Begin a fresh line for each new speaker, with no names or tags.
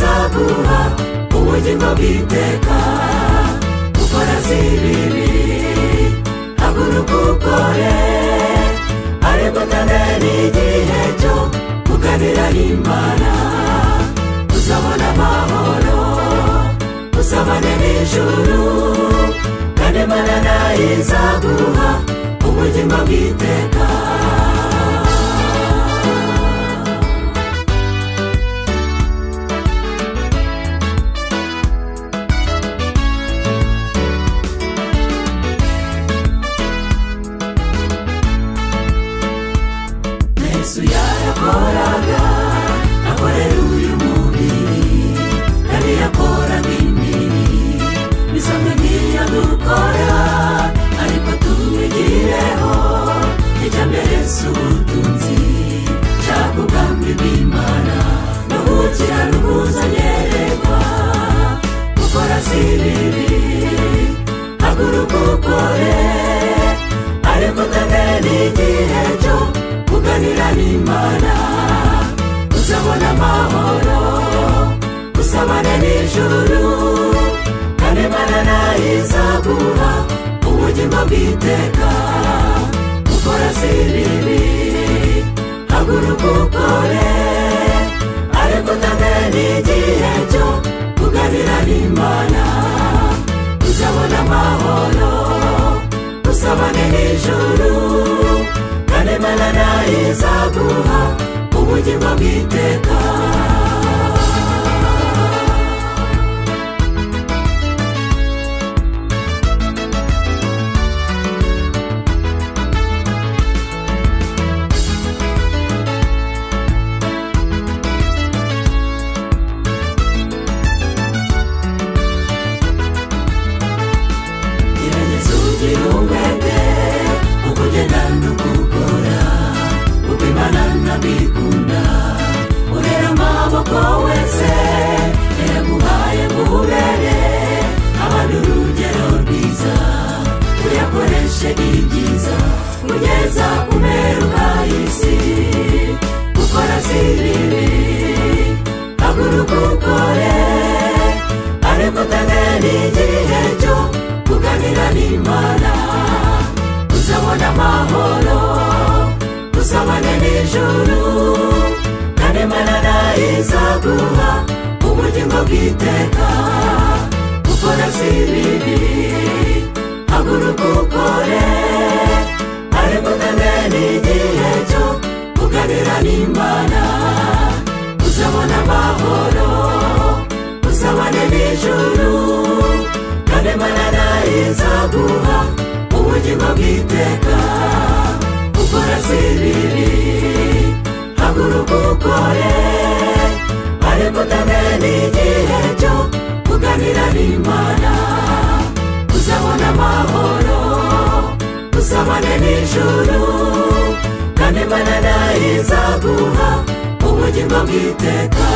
guhanura ubugingo bw'iteka gukora si bibi haguruka ukore ariko kandi n'igihe cyo kugarira imana uzabona amahoro usabane n'ijuru kandi imana nayo izaguha ubugingo bw'iteka yesu yarakoraga akorera uyu mubiri kandi yakoraga imibiri bisa nk'igiye dukora ariko tumwigireho ijya mbere si ubutunzi cyangwa ubwami bw'imana no gukira n'ubuzanyererwa gukora si bibi haguruka ukore ariko kandi n'igihe cyo kuganira n'imana uzabona amahoro usabane n'ijuru kandi imana nayo izaguha ubugingo bw'iteka gukora si bibi haguruka ukore ariko kandi n'igihe cyo kuganira n'imana uzabona amahoro usabane n'ijuru kandi imana nayo izaguha ubugingo bw'iteka gerageza ugire umwete ukugenda n'ukukora uko imana nabikunda urera amaboko wese yaguhaye ngubere abandi urugero rwiza uyakoreshe ibyiza ugeza ku mperuka y'isi gukora si bibi haguruka ukore ariko utange n'igihe cyo kuganira n'imana uzabona amahoro usabane n'ijuru kandi imana nayo izaguha ubugingo bw'iteka gukora si bibi haguruka ukore ariko utange n'igihe cyo kuganira n'imana uzabona amahoro usabane n'ijuru kandi imana nayo izaguha ubugingo bw'iteka gukora si bibi haguruka ukore ariko utange n'igihe cyo kuganira n'imana uzabona amahoro usabane n'ijuru kandi imana nayo izaguha ubugingo bw'iteka